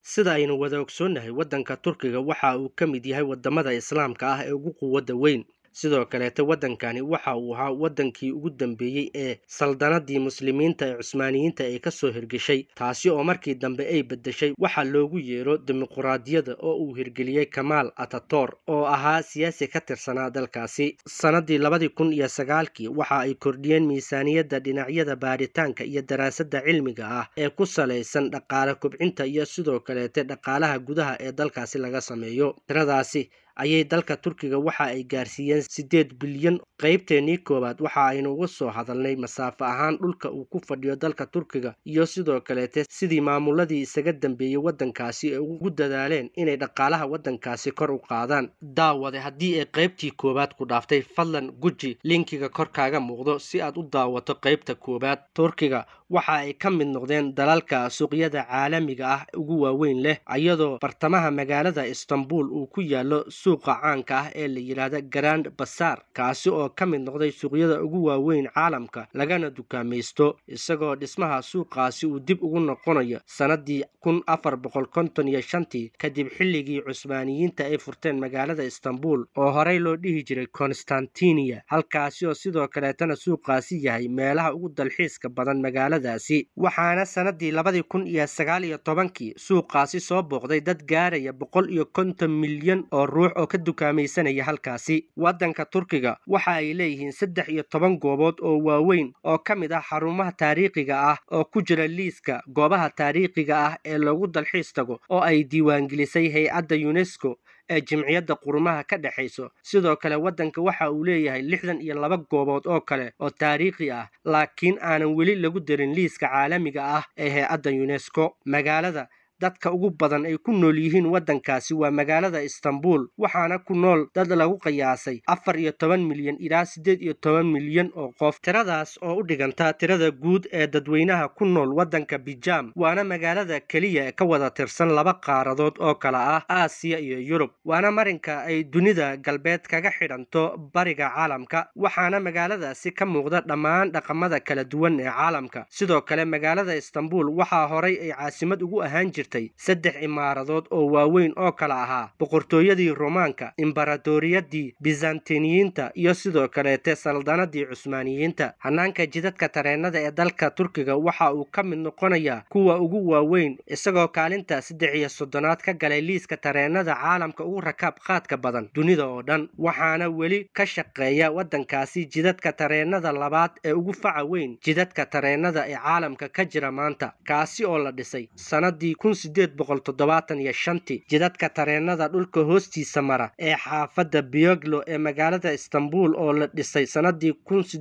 sida aynu wada ogsoonnahay waddanka turkiga waxa uu ka mid yahay waddamada islaamka ah ee ugu quwadda weyn sidoo kaleete waddankani waxa uu ahaa waddankii ugu dambeeyey ee saldanadii muslimiinta ee cusmaaniyiinta ay ka soo hirgeshay taasi oo markii dambe ay beddeshay waxa loogu yeero dimuquraadiyada oo uu hirgeliyey kamaal atator oo ahaa siyaasi ka tirsanaa dalkaasi sannadii labadii kun iyo sagaalkii waxa ay kordhiyeen miisaaniyadda dhinacyada baaritaanka iyo daraasadda cilmiga ah ee ku salaysan dhaqaale kubcinta iyo sidoo kaleete dhaqaalaha gudaha ee dalkaasi laga sameeyo tiradaasi ayay dalka turkiga waxa ay gaarsiiyeen siddeed bilyan qaybteennii koowaad waxa aynu uga soo hadalnay masaafo ahaan dhulka uu ku fadhiyo dalka turkiga iyo sidoo kaleete sidii maamuladii isaga dambeeyey waddankaasi ay ugu dadaaleen inay dhaqaalaha waddankaasi kor u qaadaan daawade haddii ay qaybtii koowaad ku dhaaftay fadlan guji linkiga kor kaaga muuqdo si aad u daawato qaybta koowaad turkiga waxa ay ka mid noqdeen dalalka suuqyada caalamiga ah ugu waaweyn leh iyadoo bartamaha magaalada istanbul uu ku yaallo suuqa caanka ah ee la yidhaahda grand basar kaasi oo ka mid noqday suuqyada ugu waaweyn caalamka lagana dukaamaysto isagoo dhismaha suuqaasi uu dib ugu noqonayo sannadii kun afar boqol konton iyo shantii kadib xilligii cusmaaniyiinta ay furteen magaalada istanbul oo horey loo dhihi jiray constantiniya halkaasi oo sidoo kaleetana suuqaasi yahay meelaha ugu dalxiiska badan magaaladaasi waxaana sannadii labadii kun iyo sagaal iyo tobankii suuqaasi soo booqday dad gaaraya boqol iyo konton milyan oo ruux oo ka dukaamaysanaya halkaasi waddanka turkiga waxa ay leeyihiin saddex iyo toban goobood oo waaweyn oo ka mid ah xarumaha taariikhiga ah oo ku jira liiska goobaha taariikhiga ah ee loogu dalxiis tago oo ay diiwaangelisay hay-adda yunesko ee jimciyadda qurumaha ka dhexayso sidoo kale waddanka waxa uu leeyahay lixdan iyo laba goobood oo kale oo taariikhi ah laakiin aanan weli lagu darin liiska caalamiga ah ee hay-adda yunesko magaalada dadka ugu badan ay ku nool yihiin waddankaasi waa magaalada istanbul waxaana ku nool dad lagu qiyaasay afar iyo toban milyan ilaa siddeed iyo toban milyan oo qof tiradaas oo u dhiganta tirada guud ee dadweynaha ku nool waddanka bijam waana magaalada keliya ee ka wada tirsan laba qaaradood oo kala ah aasiya iyo yurub waana marinka ay dunida galbeed kaga xidhanto bariga caalamka waxaana magaaladaasi ka muuqda dhammaan dhaqamada kala duwan ee caalamka sidoo kale magaalada istanbul waxaa horay ay caasimad ugu ahaan jirta saddex imaaradood oo waaweyn oo kala ahaa boqortooyadii romaanka imbaratoriyadii bizantiniyiinta iyo sidoo kaleete saldanadii cusmaaniyiinta hanaanka jidadka tareennada ee dalka turkiga waxa uu ka mid noqonayaa kuwa ugu waaweyn isagoo kaalinta saddex iyo soddonaad ka galay liiska tareennada caalamka ugu rakaab qaadka badan dunida oo dhan waxaana weli ka shaqeeya waddankaasi jidadka tareennada labaad ee ugu faca weyn jidadka tareennada ee caalamka ka jira maanta kaasi oo la dhisay sanadii jidadka tareennada dhulka hoostiisa mara ee xaafadda biyoglo ee magaalada istanbul oo la dhisay sannadii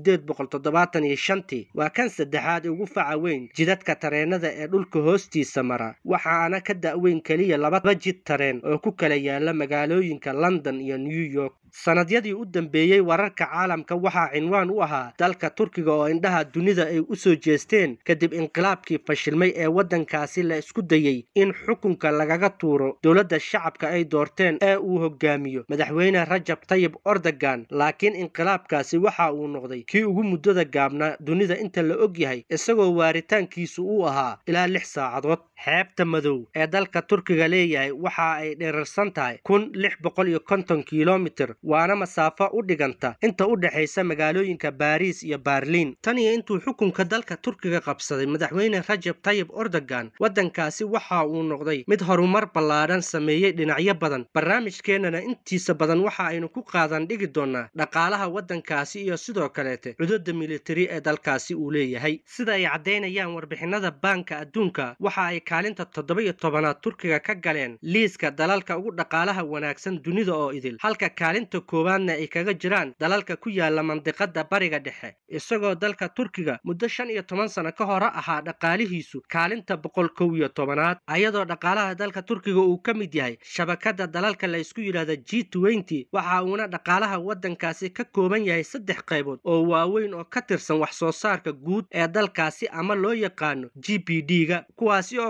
waa kan saddexaad ee ugu faca weyn jidadka tareennada ee dhulka hoostiisa mara waxaana ka da'weyn keliya laba jid tareen oo ku kala yaala magaalooyinka london iyo new york sannadyadii u dambeeyey wararka caalamka waxaa cinwaan u ahaa dalka turkiga oo indhaha dunida ay u soo jeesteen kadib inqilaabkii fashilmay ee waddankaasi la isku dayey in xukunka lagaga tuuro dowladda shacabka ay doorteen ee uu hogaamiyo madaxweyne rajab tayib ordogan laakiin inqilaabkaasi waxa uu noqday kii ugu muddada gaabnaa dunida inta la og yahay isagoo waaritaankiisu uu ahaa ilaa lix saacadood xeebta madow ee dalka turkiga leeyahay waxa ay dherarsan tahay kun lix boqol iyo konton kilomitir waana masaafo u dhiganta inta u dhexaysa magaalooyinka baariis iyo baarliin tan iyo intuu xukunka dalka turkiga qabsaday madaxweyne rajab tayib ordogan waddankaasi waxa uu noqday mid horumar ballaadhan sameeyey dhinacyo badan barnaamijkeennana intiisa badan waxa aynu ku qaadan dhigi doonnaa dhaqaalaha waddankaasi iyo sidoo kaleete cududda militari ee dalkaasi uu leeyahay sida ay caddaynayaan warbixinada baanka adduunka waxa ay kaalinta toddoba iyo tobanaad turkiga ka galeen liiska dalalka ugu dhaqaalaha wanaagsan dunida oo idil halka kaalinta koowaadna ay kaga jiraan dalalka ku yaala mandiqada bariga dhexe isagoo dalka turkiga muddo shan iyo toban sano ka hore ahaa dhaqaalihiisu kaalinta boqol kow iyo tobanaad ayadoo dhaqaalaha dalka turkiga uu ka mid yahay shabakada dalalka la isku yidhaahda g twenty waxa uuna dhaqaalaha waddankaasi ka kooban yahay saddex qaybood oo waaweyn oo ka tirsan wax soo saarka guud ee dalkaasi ama loo yaqaano g b d ga kuwaasi oo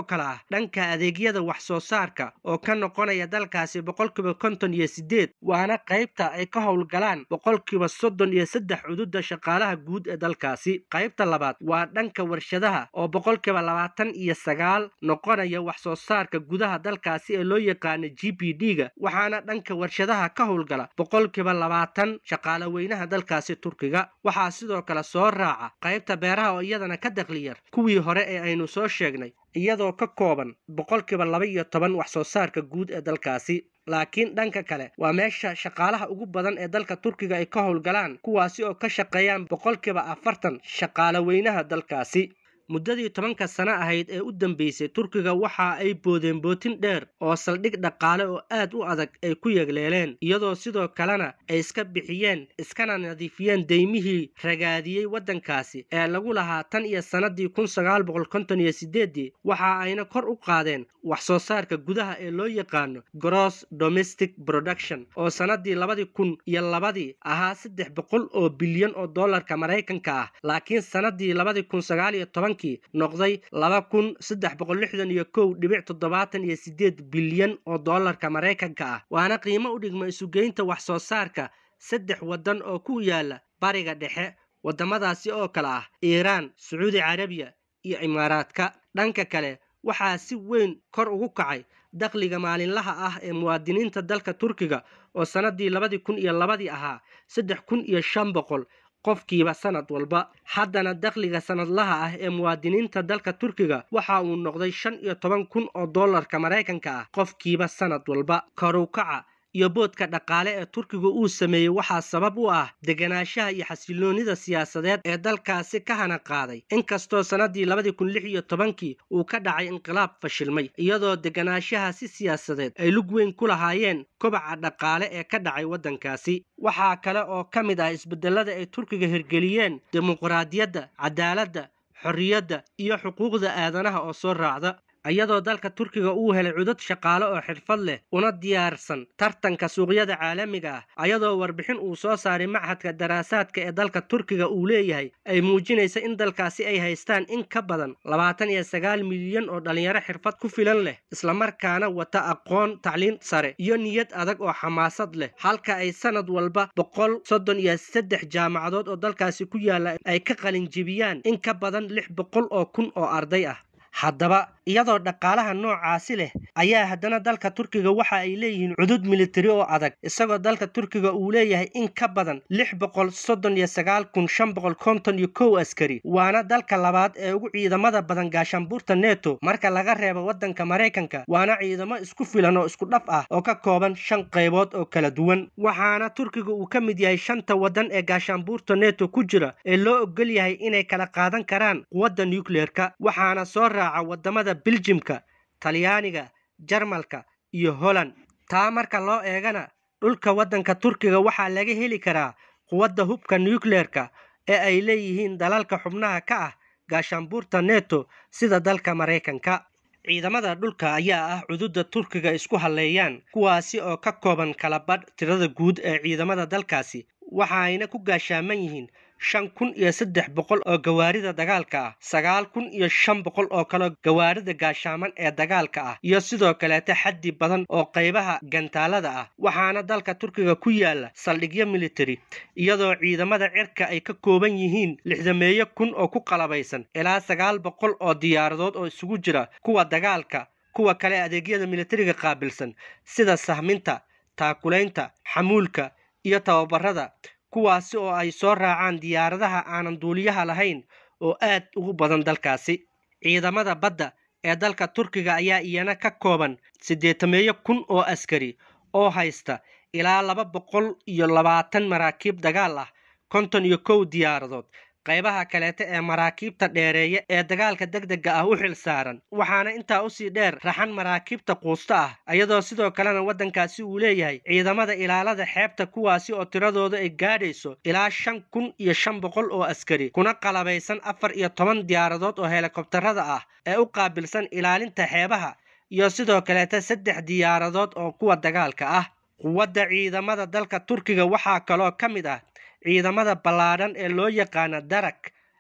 kale ah dhanka adeegyada wax soo saarka oo ka noqonaya dalkaasi boqolkiiba konton iyo sideed waana qaybta ay ka howlgalaan boqolkiiba soddon iyo saddex cududa shaqaalaha guud ee dalkaasi qaybta labaad waa dhanka warshadaha oo boqolkiiba labaatan iyo sagaal noqonaya wax soo saarka gudaha dalkaasi ee loo yaqaana g p d ga waxaana dhanka warshadaha ka howlgala boqolkiiba labaatan shaqaale weynaha dalkaasi turkiga waxaa sidoo kale soo raaca qaybta beeraha oo iyadana ka dakliyar kuwii hore ee aynu soo sheegnay iyadoo ka kooban boqolkiiba laba iyo toban wax soo saarka guud ee dalkaasi laakiin dhanka kale waa meesha shaqaalaha ugu badan ee dalka turkiga ay ka howlgalaan kuwaasi oo ka shaqeeyaan boqolkiiba afartan shaqaale weynaha dalkaasi muddadii tobanka sano ahayd ee u dambeysay turkiga waxa ay boodeen bootin dheer oo saldhig dhaqaale oo aad u adag ay ku yegleeleen iyadoo sidoo kalena ay iska bixiyeen iskana nadiifiyeen deymihii ragaadiyey waddankaasi ee lagu lahaa tan iyo sannadii kun sagaal boqol konton iyo sideedii waxa ayna kor u qaadeen wax soo saarka gudaha ee loo yaqaano gross domestic production oo sannadii labadii kun iyo labadii ahaa saddex boqol oo bilyan oo dollarka maraykanka ah laakiin sannadii labadii kun sagaal iyo toban noqday laba kun saddex boqol lixdan iyo kow dhibic toddobaatan iyo sideed bilyan oo dollarka maraykanka ah waana qiimo u dhigma isugeynta wax soo saarka saddex waddan oo ku yaala bariga dhexe waddamadaasi oo kale ah iiraan sacuudi carabiya iyo imaaraadka dhanka kale waxaa si weyn kor ugu kacay dakhliga maalinlaha ah ee muwaadiniinta dalka turkiga oo sannadii labadii kun iyo labadii ahaa saddex kun iyo shan boqol qofkiiba sanad walba haddana dakhliga sanadlaha ah ee muwaadiniinta dalka turkiga waxa uu noqday shan iyo toban kun oo dollarka maraykanka ah qofkiiba sanad walba karukaca iyo boodka dhaqaale ee turkiga uu sameeyey waxaa sabab u ah deganaanshaha iyo xasiloonida siyaasadeed ee dalkaasi ka hana qaaday inkastoo sannadii labadii kun lix iyo tobankii uu ka dhacay inqilaab fashilmay iyadoo deganaanshahaasi siyaasadeed ay lug weyn ku lahaayeen kobaca dhaqaale ee ka dhacay waddankaasi waxaa kale oo ka mid ah isbedelada ay turkiga hirgeliyeen dimuqraadiyadda cadaaladda xorriyadda iyo xuquuqda aadanaha oo soo raacda iyadoo dalka turkiga uu helay cudud shaqaale oo xirfad leh una diyaarsan tartanka suuqyada caalamiga ah ayadoo warbixin uu soo saaray machadka daraasaadka ee dalka turkiga uu leeyahay ay muujinaysa in dalkaasi ay haystaan in ka badan labaatan iyo sagaal milyan oo dhallinyaro xirfad ku filan leh islamarkaana wata aqoon tacliin sare iyo niyad adag oo xamaasad leh halka ay sanad walba boqol soddon iyo saddex jaamacadood oo dalkaasi ku yaalla ay ka qalinjibiyaan in ka badan lix boqol oo kun oo arday ah haddaba iyadoo dhaqaalaha noocaasi leh ayaa haddana dalka turkiga waxa ay leeyihiin cudud militari oo adag isagoo dalka turkiga uu leeyahay in ka badan lix boqol soddon iyo sagaal kun shan boqol konton iyo kow askari waana dalka labaad ee ugu ciidamada badan gaashaanbuurta neto marka laga reebo waddanka maraykanka waana ciidamo isku filan oo isku dhaf ah oo ka kooban shan qaybood oo kala duwan waxaana turkiga uu ka mid yahay shanta waddan ee gaashaanbuurta neto ku jira ee loo ogol yahay inay kala qaadan karaan quwadda nucleerka waxaana soo raaca wadamada biljimka talyaaniga jarmalka iyo holland taa marka loo eegana dhulka waddanka turkiga waxaa laga heli karaa quwadda hubka nucleerka ee ay leeyihiin dalalka xubnaha ka ah gaashaanbuurta neto sida dalka maraykanka ciidamada dhulka ayaa ah cududa turkiga isku halleeyaan kuwaasi oo ka kooban kala badh tirada guud ee ciidamada dalkaasi waxaayna ku gaashaaman yihiin shan kun iyo saddex boqol oo gawaarida dagaalka ah sagaal kun iyo shan boqol oo kaleo gawaarida gaashaaman ee dagaalka ah iyo sidoo kaleeta xaddi badan oo qaybaha gantaalada ah waxaana dalka turkiga ku yaala saldhigyo militari iyadoo ciidamada cirka ay ka kooban yihiin lixdameeyo kun oo ku qalabaysan ilaa sagaal boqol oo diyaaradood oo isugu jira kuwa dagaalka kuwa kale adeegyada militariga qaabilsan sida sahminta taakulaynta xamuulka iyo tababarada kuwaasi oo ay soo raacaan diyaaradaha aanan duuliyaha lahayn oo aad ugu badan dalkaasi ciidamada badda ee dalka turkiga ayaa iyana ka kooban siddeetameeyo kun oo askari oo haysta ilaa laba boqol iyo labaatan maraakiib dagaal ah konton iyo kow diyaaradood qaybaha kaleeta ee maraakiibta dheereeya ee dagaalka degdega ah u xil saaran waxaana intaa usii dheer raxan maraakiibta quusta ah iyadoo sidoo kalena waddankaasi uu leeyahay ciidamada ilaalada xeebta kuwaasi oo tiradooda ay gaadhayso ilaa shan kun iyo shan boqol oo askari kuna qalabaysan afar iyo toban diyaaradood oo helikobtarada ah ee u qaabilsan ilaalinta xeebaha iyo sidoo kaleeta saddex diyaaradood oo kuwa dagaalka ah quwadda ciidamada dalka turkiga waxaa kaloo ka mid ah ciidamada ballaadhan ee loo yaqaana darak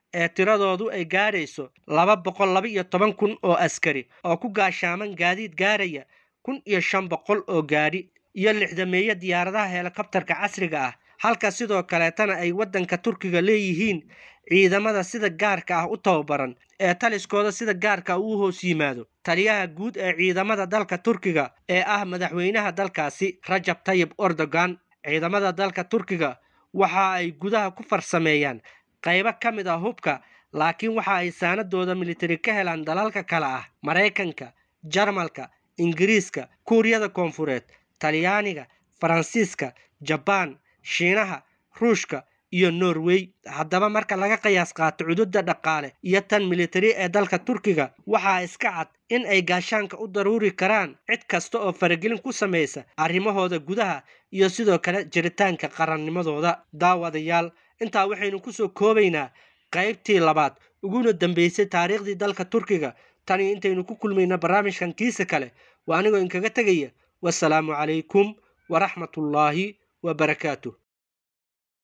ee tiradoodu ay gaarayso laba boqol laba iyo toban kun oo askari oo ku gaashaaman gaadiid gaaraya kun iyo shan boqol oo gaadhi iyo lixdameeyo diyaaradaha helikobtarka casriga ah halka sidoo kaleetana ay waddanka turkiga leeyihiin ciidamada sida gaarka ah u tababaran ee taliskooda sida gaarka ah uu hoos yimaado taliyaha guud ee ciidamada dalka turkiga ee ah madaxweynaha dalkaasi rajab tayib erdogan ciidamada dalka turkiga waxa ay gudaha ku farsameeyaan qaybo ka mid ah hubka laakiin waxa ay saanadooda militari ka helaan dalalka kale ah maraykanka jarmalka ingiriiska kuuriyada koonfureed talyaaniga faransiiska jabaan shiinaha ruushka iyo norway haddaba marka laga qiyaas qaato cududa dhaqaale iyo tan militari ee dalka turkiga waxaa iska cad in ay gaashaanka u daruuri karaan cid kasta oo faragelin ku samaysa arrimahooda gudaha iyo sidoo kale jiritaanka qarannimadooda daawadayaal intaa waxaynu kusoo koobaynaa qaybtii labaad uguna dambeysay taariikhdii dalka turkiga tani intaynu ku kulmayna barnaamijkan kiisa kale waa anigoo inkaga tegaya wasalaamu calaykum waraxmatullaahi wabarakaatuh